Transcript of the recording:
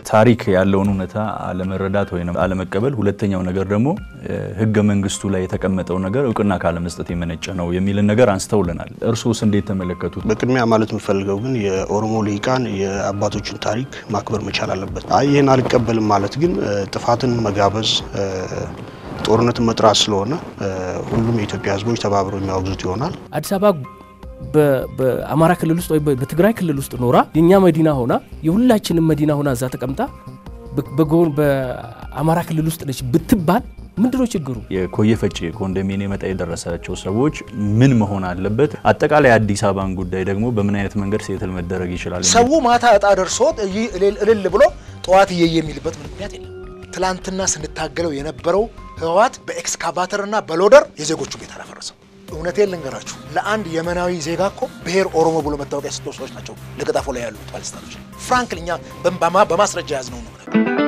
ታሪክ ያለውን እውነታ አለመረዳት ወይም አለመቀበል፣ ሁለተኛው ነገር ደግሞ ህገ መንግስቱ ላይ የተቀመጠው ነገር እውቅና ካለመስጠት የመነጨ ነው የሚልን ነገር አንስተውልናል። እርሶስ እንዴት ተመለከቱት? በቅድሚያ ማለት የምፈልገው ግን የኦሮሞ ልሂቃን የአባቶችን ታሪክ ማክበር መቻል አለበት። አይ ይህን አልቀበልም ማለት ግን ጥፋትን መጋበዝ ጦርነትን መጥራት ስለሆነ ሁሉም የኢትዮጵያ ህዝቦች ተባብረው የሚያወግዙት ይሆናል። አዲስ አበባ በአማራ ክልል ውስጥ ወይ በትግራይ ክልል ውስጥ ኖራ የእኛ መዲና ሆና የሁላችንም መዲና ሆና እዛ ተቀምጣ በጎን በአማራ ክልል ውስጥ ነች ብትባል ምንድነው ችግሩ? የኮየ ፈጬ ኮንዶሚኒየም ዕጣ የደረሳቸው ሰዎች ምን መሆን አለበት? አጠቃላይ አዲስ አበባን ጉዳይ ደግሞ በምን አይነት መንገድ ሴትል መደረግ ይችላል? ሰው ማታ እጣ ደርሶት እልል ብሎ ጠዋት እየየ የሚልበት ምን ምክንያት የለም። ትላንትና ስንታገለው የነበረው ህወሓት በኤክስካቫተርና በሎደር የዜጎቹ ቤት አላፈረሰው። እውነቴን ልንገራችሁ ለአንድ የመናዊ ዜጋ እኮ ብሔር ኦሮሞ ብሎ መታወቂያ የሰጡ ሰዎች ናቸው ለገጣፎ ላይ ያሉት ባለስልጣኖች። ፍራንክል እኛ በማስረጃ ያዝነው ነው